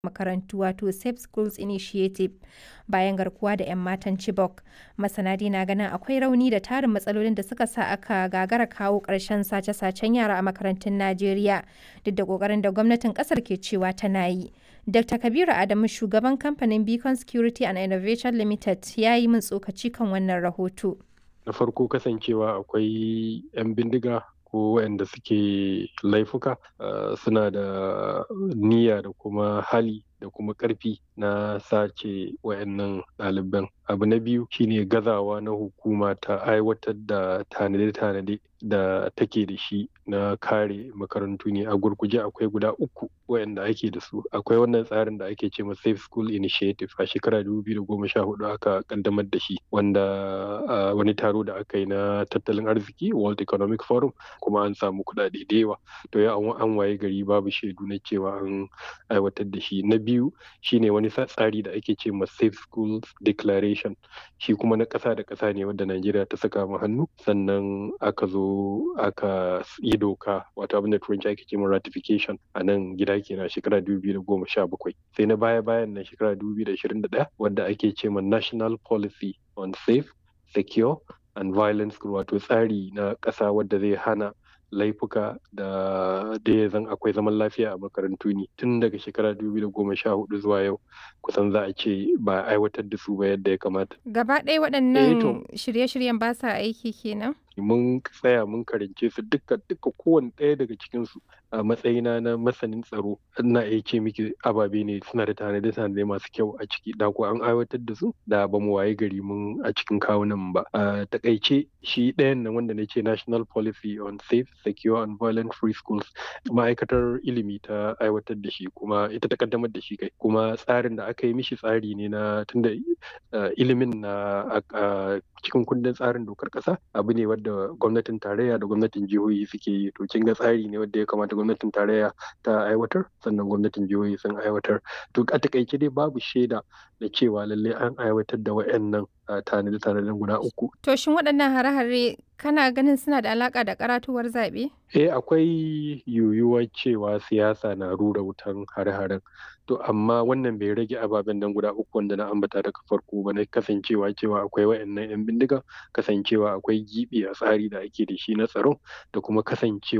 makarantu wato Safe Schools Initiative bayan garkuwa da 'yan matan Chibok. Masana dai na ganin akwai rauni da tarin matsalolin da suka sa aka gagara kawo ƙarshen sace-sacen yara a makarantun Najeriya duk da ƙoƙarin da gwamnatin ƙasar ke cewa tana yi. Dr. Kabiru Adamu shugaban kamfanin Beacon Security and Innovation Limited ya yi min tsokaci kan wannan rahoto. Na farko kasancewa akwai 'yan bindiga ko waɗanda suke laifuka suna da niyya da kuma hali da kuma ƙarfi na sace wayannan ɗaliban abu na biyu shine gazawa na hukuma ta aiwatar da tanade-tanade da take da shi na kare makarantu ne a gurguje akwai guda uku wayanda ake da su akwai wannan tsarin da ake ce ma safe school initiative a shekara 2014 aka kaddamar da shi wanda wani taro da aka yi na tattalin arziki world economic forum kuma an samu kuɗaɗe da yawa to ya an waye gari babu shaidu na cewa an aiwatar da shi na biyu shine wani tsari da ake ce ma safe schools declaration shi kuma na ƙasa da ƙasa ne wanda Najeriya ta saka mu hannu sannan aka zo aka yi doka wato abin da turanci ake ce ma ratification a nan gida kenan shekara 2017 sai na baya bayan nan shekara 2021 wanda ake ce ma national policy on safe secure and violence wato tsari na ƙasa wadda zai hana laifuka da da ya zan akwai zaman lafiya a makarantu ne tun daga shekara 2014 zuwa yau kusan za a ce ba aiwatar da su ba yadda ya kamata. Gaba ɗaya waɗannan shirye-shiryen ba sa aiki kenan? mun tsaya mun karance su duka duka kowane ɗaya daga cikin su a matsayina na masanin tsaro ina iya ce miki ababe ne suna da tanade tanade masu kyau a ciki da ko an aiwatar da su da ba mu waye gari mun a cikin kawunan ba a takaice shi ɗayan nan wanda na ce national policy on safe secure and violent free schools ma'aikatar ilimi ta aiwatar da shi kuma ita ta kaddamar da shi kai kuma tsarin da aka yi mishi tsari ne na tunda ilimin na cikin kundin tsarin dokar ƙasa abu ne wadda gwamnatin tarayya da gwamnatin jihohi suke yi to kin ga tsari ne wanda ya kamata gwamnatin tarayya ta aiwatar sannan gwamnatin jihohi sun aiwatar to a takaice dai babu shaida da cewa lallai an aiwatar da wayannan tanade-tanaden guda uku to shin waɗannan hare-hare kana ganin suna da alaka da karatuwar zaɓe eh akwai yiwuwar cewa siyasa na rura wutan hare-haren to amma wannan bai rage ababen nan guda uku wanda na ambata daga farko ba na kasancewa cewa akwai wayannan yan bindiga kasancewa akwai gibi a tsari da ake da shi na tsaro da kuma kasancewa